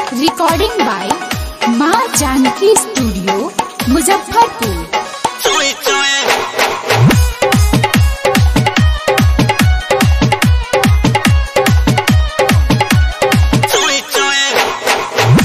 Recording by माँ Janaki studio Muzaffarpur Joy, joy. Joy, joy.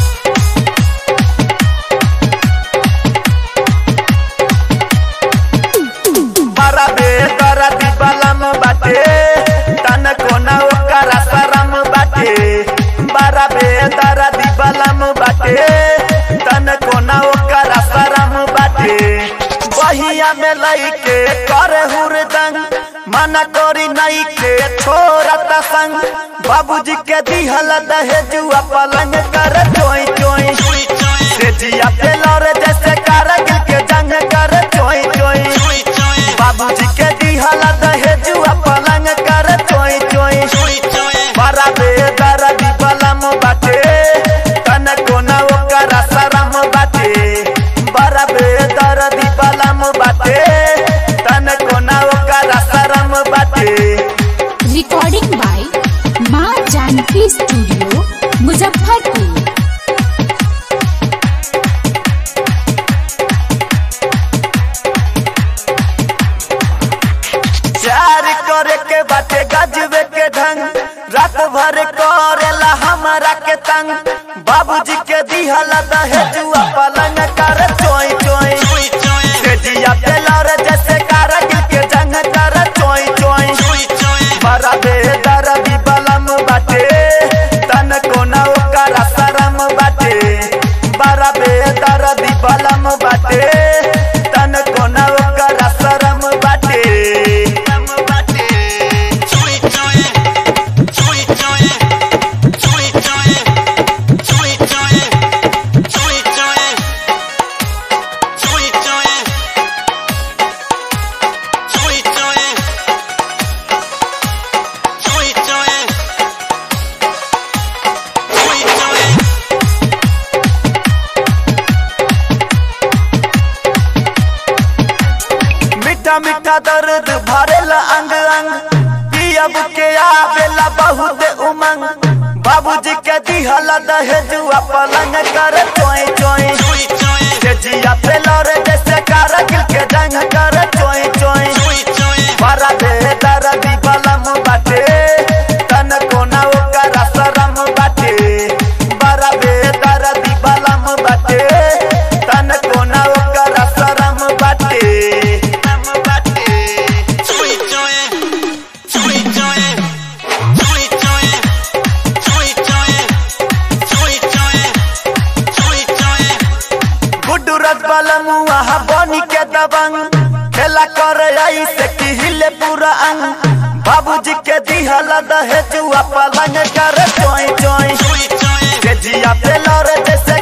बड़ा बेदरा दिबलम बाटे तन कोना ओकरा शरम बाटे बड़ा बेदरा दिबलम बाटे तन कोना ओकरा शरम बाटे बहिया में लइके करे हुरदंग मना करी नई के छोरा संग बाबूजी के दिहल दहेजुआ पलंग कर चोई चोई Joy, joy. से जिया पे लौरे जैसे कारगिल के जंग कर चोई चोई Joy, joy. बाबूजी के दिहला दहेजुआ पलंग कर चोई चोई Joy, joy. बड़ा बेदर दिबलम बाटे तन कोना ओकरा शरम बाटे बड़ा बेदर दिबलम बाटे तन कोना ओकरा शरम बाटे रिकॉर्डिंग बाय माँ जानकी स्टूडियो मुजफ्फरपुर प्यार करे के बाटे गजबे के ढंग रात भर करेला हमारा के तंग बाबूजी के दिहला दहेजुआ पलंग कर चोई चोई Joy, joy. से जिया पे लौरे जैसे कारगिल के जंग कर चोई चोई Joy, joy. बड़ा बेदर बलम बाटे तन कोना ओकरा शरम बाटे बड़ा बेदर बलम बाटे तन कोना ओकरा शरम बाटे शरम बाटे Joy, joy. Joy, joy. Joy, joy. Joy, joy. Joy, joy. Joy, joy. Joy, joy. Joy, joy. Joy, joy. मीठा मीठा दर्द भरेला अंग अंग पियब के आवेला बहुत उमंग बाबूजी के दिहला दहेजुआ पलंग कर चोई चोई Joy, joy. के जिया पे लौरे जैसे कारगिल के जंग कर चोई चोई Joy, joy. बड़ा बेदर बलम बाटे तन कोना ओकरा शरम बाटे बड़ा बेदर बलम बाटे तन कोना ओकरा शरम बाटे शरम बाटे Joy, joy. Joy, joy. Joy, joy. Joy, joy. Joy, joy. Joy, joy. Guddu रस बलम वहाँ बनी के दबंग खेला कर आई से हिले पूरा अंग बाबूजी के दिहला दहेजुआ पलंग कर चोई चोई Joy, joy. के जिया पे लौरे जैसे